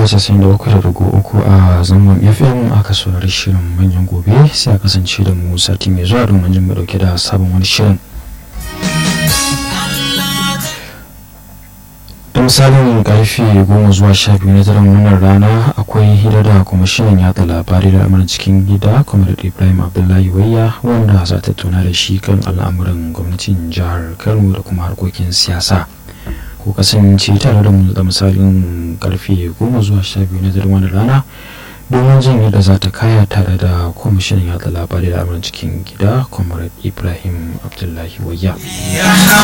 mita casa'in da uku da dugu uku a zangon fm aka saurari shirin manyan gobe sai a kasance da mu sati mai zuwa domin jin mu dauke da sabon wani shirin da misalin karfe goma zuwa sha biyu na daren wannan rana akwai hira da kwamishinan yada labarai da al'amuran cikin gida kwamar ibrahim abdullahi wayya wanda za ta tuna da shi kan al'amuran gwamnatin jihar kano da kuma harkokin siyasa ko kasance tare da mu da misalin karfe goma zuwa sha biyu na daren wannan rana domin jin yadda za ta kaya tare da kwamishinan yada labarai da al'amuran cikin gida kwamar ibrahim abdullahi wayya